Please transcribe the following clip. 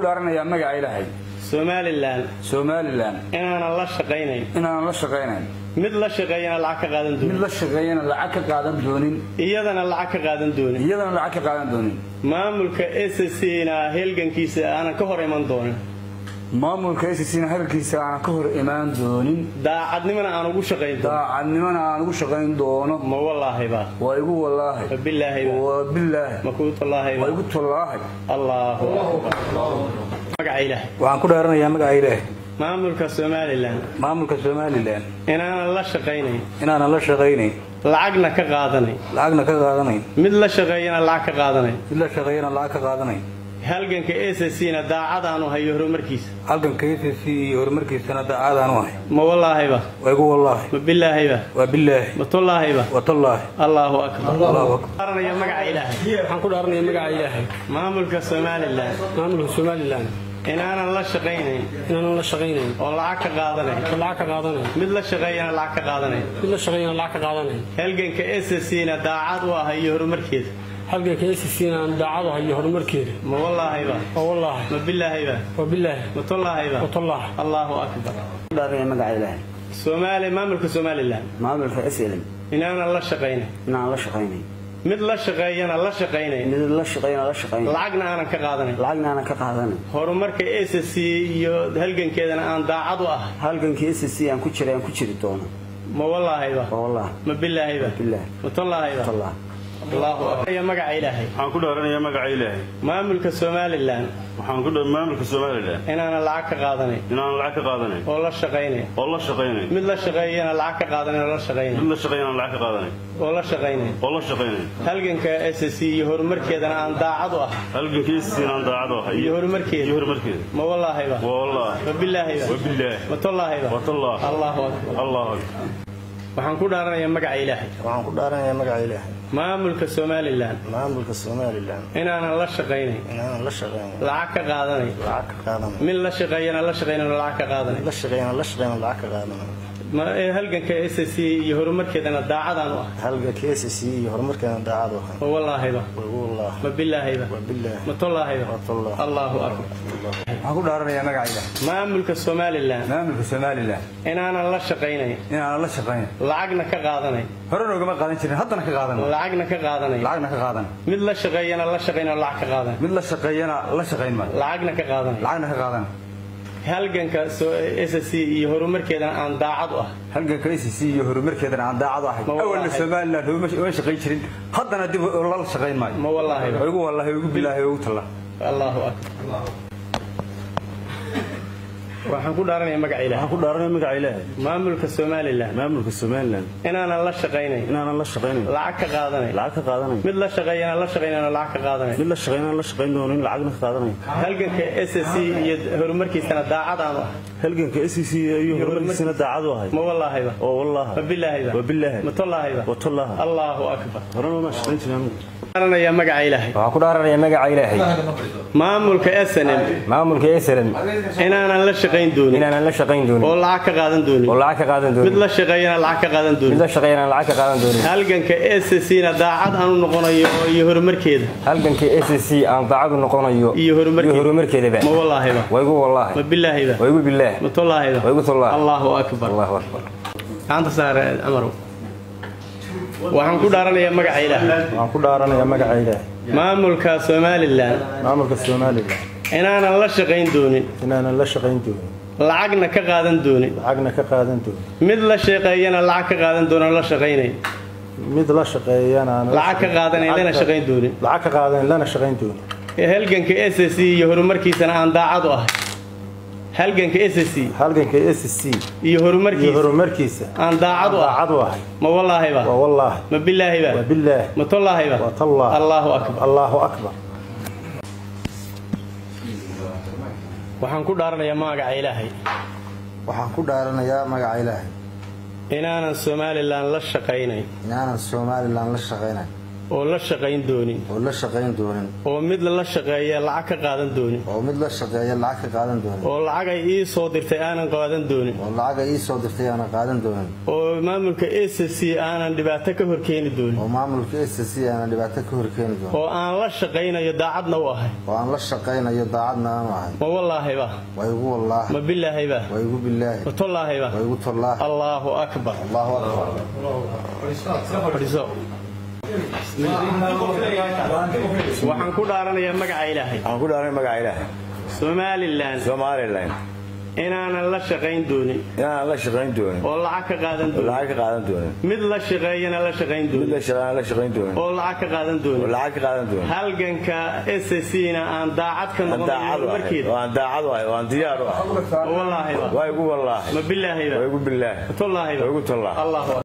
dhaaranayaa magaca ilaahay somalilan somalilan inaanan la shaqaynayn inaanan la shaqaynayn mid la shaqeeyana lacag ka qaadan mid doonin la shaqeeyana lacag ka qaadan doonin iyadana lacag ka qaadan doonin iyadana lacag ka qaadan doonin maamulka ssna helgankiisa aanan ka hor iman doonin maamulka SSC-na hadalkiisa aanan ka hor imaan doonin daacadnimana aan ugu shaqayn doonin daacadnimana aan ugu shaqayn doono ma wallaahiba waa igu wallaahi ma bilaahiba waa bilaahi ma kuu waa tallaahiba igu tallaahi allahu akbar magaca ilaahay waxaan ku dhaaranayaa magaca ilaahay maamulka somalilan maamulka somalilan inaanan la shaqaynayn inaanan la shaqaynayn lacagna ka qaadanayn lacagna ka qaadanayn mid la shaqeeyana lacag ka qaadanayn mid la shaqeeyana lacag ka qaadanayn halganka ssna daacadaanu hayo horumarkiisa halganka SSC iyo horumarkiisana daacadaan u ahay ma wallaahiba waa igu wallaahi ma bilaahiba waa bilaahi ma tullaahiba waa tallaahi allahu akbar allahu akbar qaranaya magaca ilaahay waxaan ku dhaaranayaa magaca ilaahay maamulka somalilan maamulka somalilan inaanan la shaqaynayn inaanan la shaqaynayn oo lacag ka qaadanayn oo lacag ka qaadanayn mid la shaqeeyana lacag ka qaadanayn mid la shaqeeyana lacag ka qaadanayn halganka ssna daacad u ah iyo horumarkeeda halganka SSC-na aan daacadu hayo horumarkeeda ma wallaahiba oo wallaahi ma bilaahiba waa bilaahi ma tullaahiba waa tallah allahu akbar dhaaraya magaca ilaahay soomaali maamulka somalilan maamulka slm inaanan la shaqaynayn inaan la shaqaynayn mid la shaqeeyana la shaqaynayn mid la shaqayna la shaqaynayn lacagna aanan ka qaadanayn lacagna aanan ka qaadanayn horumarka ssc iyo halgankeedana aan daacad u ah halgankii SSC aan ku jiray aan ku jiri doono ma wallaahiba waa wallahi ma bilaahiba bilaahi ma tullaahiba tallah allahu akbar Ya magaca ilaahay waxaan ku dhaaranayaa magaca ilaahay maamulka somalilan waxaan ku dha maamulka somalilan inaanan lacag ka qaadanayn inaan lacag ka qaadanayn oo la shaqaynayn oo la shaqaynayn mid la shaqeeyana lacag ka qaadanayn oo la shaqaynayn mid la shaqeyn aan lacag ka qaadanayn oo la shaqaynayn oo la shaqaynayn halganka ssc iyo horumarkeedana aan daacad u ah halgankiisa inaan daacad u ahay iyo horumarkeeda iyo horumarkeeda ma wallaahiba waa wallaahi ma bilaahiba waa bilaahi ma tullaahiba waa tallah allahu akbar allahu akbar waxaan ku dhaaranayaa magaca ilaahay waxaan ku dhaaranayaa magaca ilaahay maamulka somalilan maamulka somalilan inaanan la shaqaynayn inaanan la shaqaynin lacag ka qaadanayn lacag ka qaadanayn mid la shaqeeyana la shaqaynayn oo lacag ka qaadanayn la shaqayna la shaqayna lacag ka qaadanayn ma ee halganka ssc iyo horumarkeedana daacadaan u ah halga KCC iyo horumarkeena daacad u ahay ma wallaahiba wallah ma bilaahiba waa bilaahi ma tullaahiba waa tallah allahu akbar waxaan ku dhaaranayaa magaca ilaahay maamulka somalilan maamulka somalilan inaanan la shaqaynayn inaanan la shaqaynayn lacagna ka qaadanayn horena ugama qaadan jirin haddana ka qaadan lacagna ka qaadanayn lacagna ka qaadan mid la shaqeeyana la shaqayn oo lacag ka qaadanayn mid la shaqeeyana la shaqayn maayo lacagna ka qaadanayn lacagna ka qaadan halganka ssc iyo horumarkeedana aan daacad u ah halganka SSC iyo horumarkeedana aan daacad u ahay Ma wallaahi. awalna somalilan uma uma shaqayn jirin haddana dib la shaqayn maayo ma wallaahiba waa igu wallaahi waa igu bilaahi waa igu tallaahi allahu akbar waxaan ku dhaaranayaa magaca ilaahay waxaan ku dhaaranayaa magaca ilaahay maamulka somalilan maamulka somalilan inaanan la shaqaynayn inaanan la shaqaynayn lacag ka qaadanayn lacag ka qaadanayn mid la shaqeeyana la shaqaynayna lacag ka qaadanayn mid la shaqeyn aan la shaqayn doonin lacagna ka qaadanayn halganka ssc iyo horumarkiisana daacad aan u ah halganka SEC iyo horumarkiisana daacad u ahay ma wallaahiba oo ma wallaahi bilaahiba waa bilaahi ma tullaahiba waa tallah allahu akbar horena ma shaqayn jirin dhaaranayaa magaca ilaahay waxaan ku dhaaranayaa magaca ilaahay maamulka snm maamulka slm inaanan la shaqayn doonin inaanan la shaqayn doonin oo lacag ka qaadan doonin oo lacag ka qaadan mid doonin la shaqeeyana lacag ka qaadan mid doonin la shaqeeyana lacag ka qaadan doonin halganka sscna daacad aan u noqonayo iyo horumarkeeda halganka SSC aan daacadu noqonayo iyo horumarkeeda horumarkeedaba ma wallaahiba waa igu wallaahi ma bilaahiba waa igu bilaah ma tullaahiba waa igu tallaahi allahu akbar allahu akbar gacanta saare camarow waxaan ku dhaaranayaa magaca ilaahay waxaan ku dhaaranayaa magaca ilaahay maamulka somalilan maamulka somalilan inaanan la shaqayn doonin inaanan la shaqayn doonin lacagna ka qaadan doonin lacagna ka qaadan doonin mid la shaqeeyana lacag ka qaadan doonin oo la shaqaynayn mid la shaqeeyana aan la lacag ka qaadanayn lana shaqayn doonin lacag ka qaadanayn lana shaqayn doonin ee halganka ssc iyo horumarkiisana aan daacad u ahay halganka ssc halganka SSC iyo iyo horumarkiisa horumarkiisa aan daacad u ah daacad u ahay ma wallaahiba waa wallaahi ma bilaahiba waa bilaahi ma tullaahiba waa tallah allahu akbar allahu akbar waxaan ku dhaaranayaa magaca ilaahay waxaan ku dhaaranayaa magaca ilaahay inaanan somalilan la shaqaynayn inaanan somalilan la shaqaynayn oo la shaqayn doonin oo la shaqayn doonin oo mid lala shaqeeya lacag ka qaadan doonin oo mid la shaqeeya lacag ka qaadan doonin oo lacagay ii soo dirtay aanan qaadan doonin oo lacaga ii soo dirtay aanan qaadan doonin oo maamulka s c aanan dhibaato ka horkeeni doonin oo maamulka s c aanan dhibaato ka horkeeni doonin oo aan la shaqaynayo daacadna u ahay oo aan la shaqaynayo daacadna aanu ahay ma wallaahiba waa igu wallaahi ma bilaahiba waa igu bilaahi ma tollaahiba waa igu tallaahi allaahu akbar allahu akbar fadhiiso waxaan ku dhaaranayaa magaca ilaahay waxaan ku dhaaranay magaca ilaahay somalilan somalilan inaanan la shaqayn doonin inaan la shaqayn doonin oo lacag ka qaadan oo doonin lacag ka qaadan doonin mid la shaqeeyana la shaqayn mid la doonin shaqaan la shaqayn doonin oo lacag ka qaadan oo doonin lacag ka qaadan doonin halganka s c na aan daacad ka aan noqonayo daacad u ahay markeeda oo aan daacad u ahay oo aan diyaar u ahay wallaahiba waa igu wallaahi ma bilaahiba waa igu bilaahi tollaahiba waa igu tallaahi allahu